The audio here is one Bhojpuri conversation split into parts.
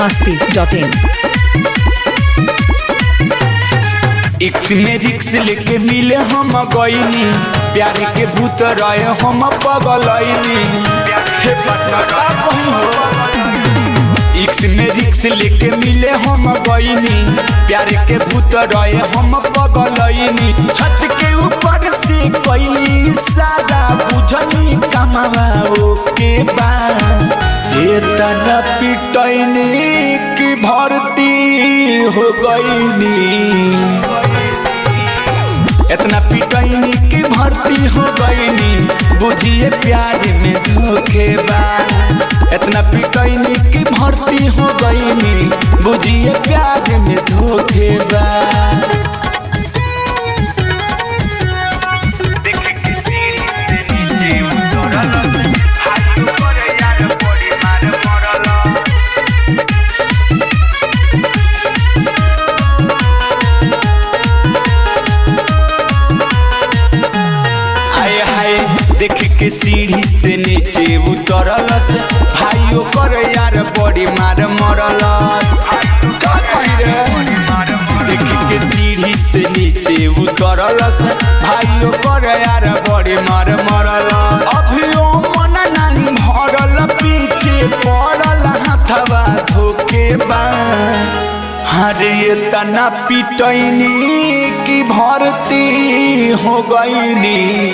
masti dot in. इक्स में रिक्स लेके मिले हम गईनी प्यार के भूत रहे हम पगलैनी हे पटना का कहीं हो इक्स में रिक्स लेके मिले हम गईनी प्यार के भूत रहे हम पगलैनी छत के ऊपर से कैली सादा बुझनी कमावा के बाद ये तना पिटैनी की भर्ती हो गईनी इतना पिटैनी की भर्ती हो गईनी बुझिए प्यार में धोखेबा इतना पिटैनी की भर्ती हो गईनी बुझिए प्यार में धोखेबा आए हाय देख के सीढ़ी से नीचे उतरल से भाइयों कर यार बड़ी मार मरल का कही रे? देख के सीढ़ी से नीचे उतरल से भाइयों कर यार बड़ी मार मरल अभियो मन नहीं भरल पीछे पड़ल हाथवा धोके बा हरे ये तना पिटैनी की भर्ती हो गईनी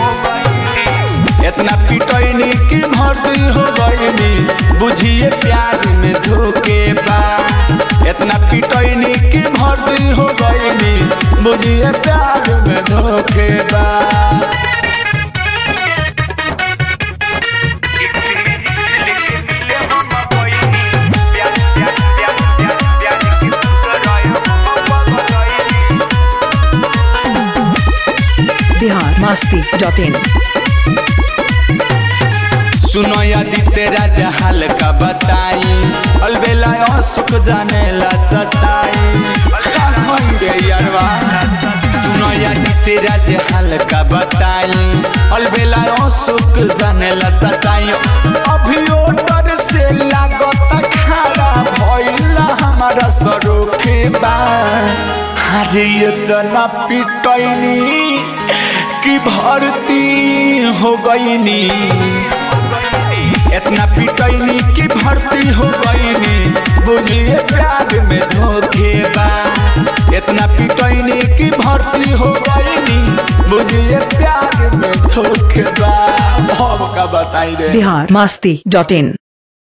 इतना पिटैनी की भर्ती हो गईनी बुझिए प्यार में धोखे बा इतना पिटैनी की भर्ती हो गईनी बुझिए प्यार में धोखे बा Bihar masti dot in. सुनो यदि तेरा जहाल का बताई अलबेला सुख जाने ला सताई का कहेंगे यारवा सुनो यदि तेरा जहाल का बताई अलबेला सुख जाने ला सताई अभियो डर से लागत खारा भइला हमारा सरोखे बा हरे इतना पिटैनी की भर्ती हो गईनी इतना पिटैनी की भर्ती हो गईनी बुझिए प्यार में धोखे बा इतना पिटैनी की भर्ती हो गईनी बुझिए प्यार में धोखे बा अब का बताई रे Bihar masti dot in.